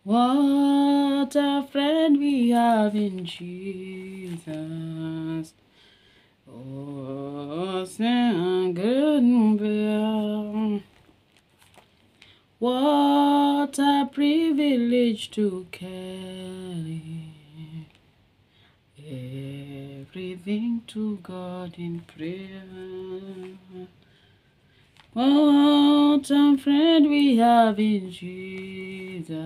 What a friend we have in Jesus. Oh, sing good bell. What a privilege to carry everything to God in prayer. What a friend we have in Jesus.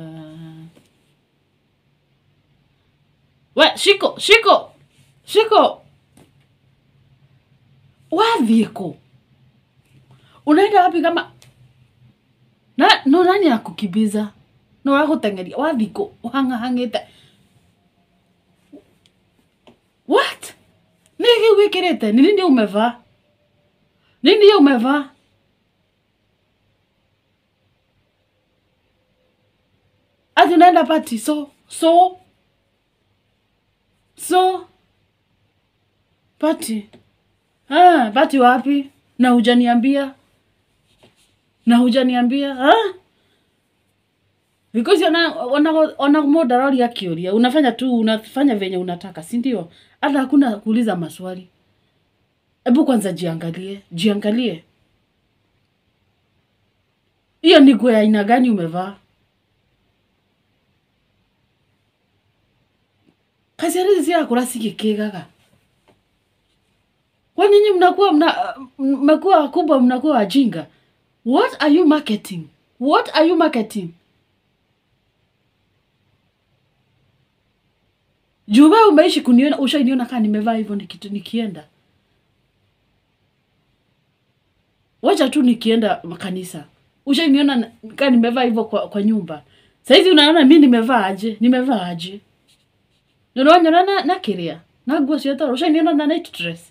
We, shiko, shiko, shiko. Wathiĩ kũ? Unaenda wapi kama na no nani akukimbiza? No agũteng'eria wathiĩ kũ? Ũhang'ahang'ĩte. What? Nĩ kĩu wĩkĩrĩte? Ni nini umevaa? Nini umevaa? Ati unaenda party so so so party ah, party wapi? Na hujaniambia na hujaniambia ah? Because ona ona ona modarori akioria unafanya tu unafanya venye unataka, si ndio? Hata hakuna kuuliza maswali. Hebu kwanza jiangalie, jiangalie. Hiyo ni nguo ya aina gani umevaa? Kazi hizi si akura sikikigaga. Kwa nini mnakuwa mna mmekuwa wakubwa mnakuwa wajinga? What are you marketing? What are you marketing? Juu wewe umeishi kuniona, ushainiona kaa nimevaa hivyo niki- nikienda. Wacha tu nikienda kanisa. Ushainiona na- kaa nimevaa hivyo kwa, kwa nyumba. Saizi unaona mi nimevaa aje? Nimevaa aje? Nĩũronyona na, na kĩrĩa na nguo cia toro ũcainiona na night dress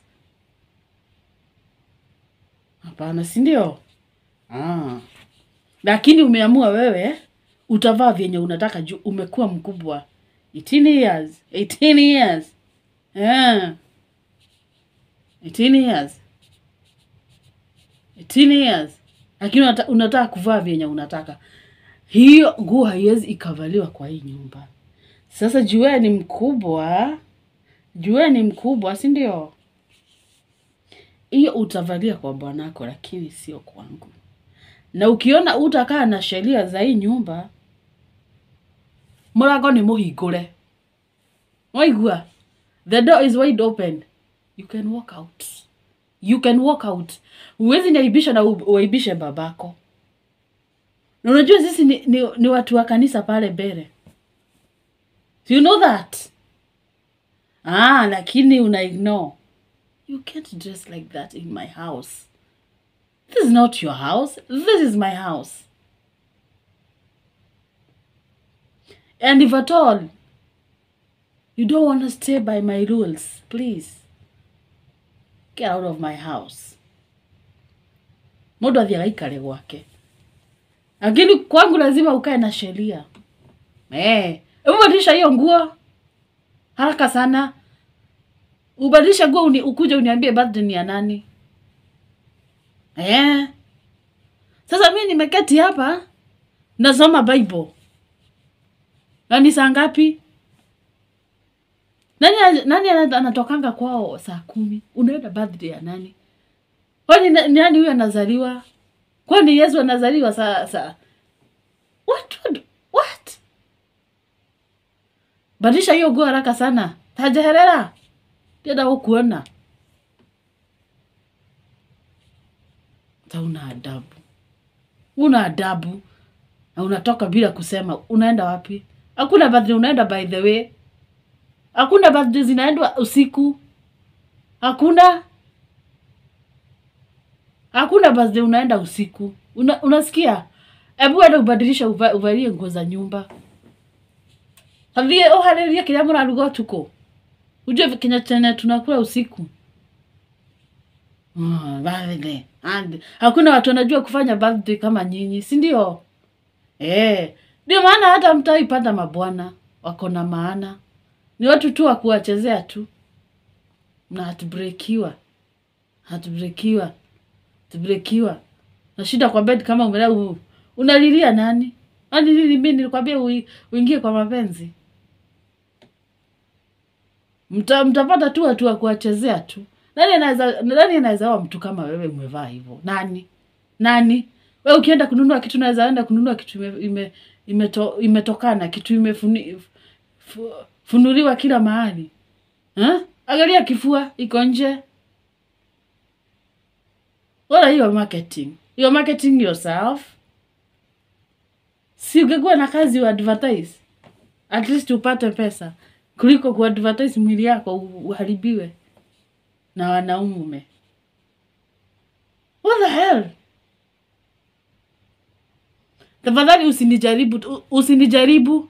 hapana si ndio ah. lakini umeamua wewe utavaa vyenye unataka juu umekuwa mkubwa 18 years 18 years yeah. 18 years 18 years lakini unata, unataka kuvaa vyenye unataka hiyo nguo haiwezi ikavaliwa kwa hii nyumba sasa jue ni mkubwa jue ni mkubwa si ndio hiyo utavalia kwa bwanako lakini sio kwangu na ukiona utakaa na sheria za hii nyumba mũrango nĩ mũhingũre waigua the door is wide open you can walk out you can walk out huwezi niaibisha na u- uaibishe babako na unajua sisi ni, ni, ni watu wa kanisa pale mbele Do you know that ah lakini una ignore you can't dress like that in my house this is not your house this is my house and if at all you don't want to stay by my rules please get out of my house mũndũ athiaga ikare gwake lakini kwangu lazima ukae na sheria eh hebu badilisha hiyo nguo haraka sana ubadilishe nguo uni, ukuje uniambie birthday ni ya nani eh sasa mi nimeketi hapa nasoma bible na ni saa ngapi nani nani ana- anatokanga kwao saa kumi unaenda birthday ya nani kwani na- ni nani huyo anazaliwa kwani yesu anazaliwa saa saa what, what, what? badilisha hiyo nguo haraka sana tajeherera ndienda gũkuona ta una adabu una adabu na unatoka bila kusema unaenda wapi hakuna birthday unaenda by the way hakuna birthday zinaendwa usiku hakuna hakuna birthday unaenda usiku una, unasikia hebu enda ubadilisha uva, uvalie nguo za nyumba hathie ũharĩrie kĩrĩa mũraruga ũtukũ ujue kinya chenye tunakula usiku Ah, birthday. And- hakuna watu wanajua kufanya birthday kama nyinyi si ndio eh ndio maana hata mtaipata mabwana wako na maana ni watu tu wa kuwachezea tu na hatubrekiwa hatubrekiwa hatubrekiwa na shida kwa bed kama umelea u- unalilia nani Ani nini mimi nilikwambia ui- uingie kwa mapenzi? Mta, mtapata tu watu wa kuwachezea tu. Nani anaweza nani anaweza oa mtu kama wewe umevaa hivyo? Nani? Nani? Wewe ukienda kununua kitu unaweza enda kununua kitu ime, ime, imeto, imetokana kitu imefuni, fu, funuliwa kila mahali. Ha? Angalia kifua iko nje. What are you marketing? You're marketing yourself. Si ungekuwa na kazi wa advertise. At least upate pesa kuliko kuadvertise mwili yako u- uharibiwe na wanaume. What the hell? Tafadhali usinijaribu, tu- usinijaribu.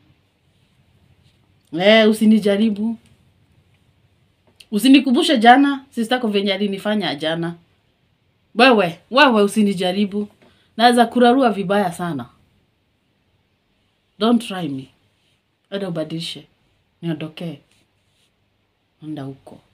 Eh, usinijaribu. Usinikumbushe jana, sistako venye alinifanya jana. Wewe, wewe usinijaribu. Naweza kurarua vibaya sana. Don't try me. Enda ubadilishe. Niondokee. Enda huko.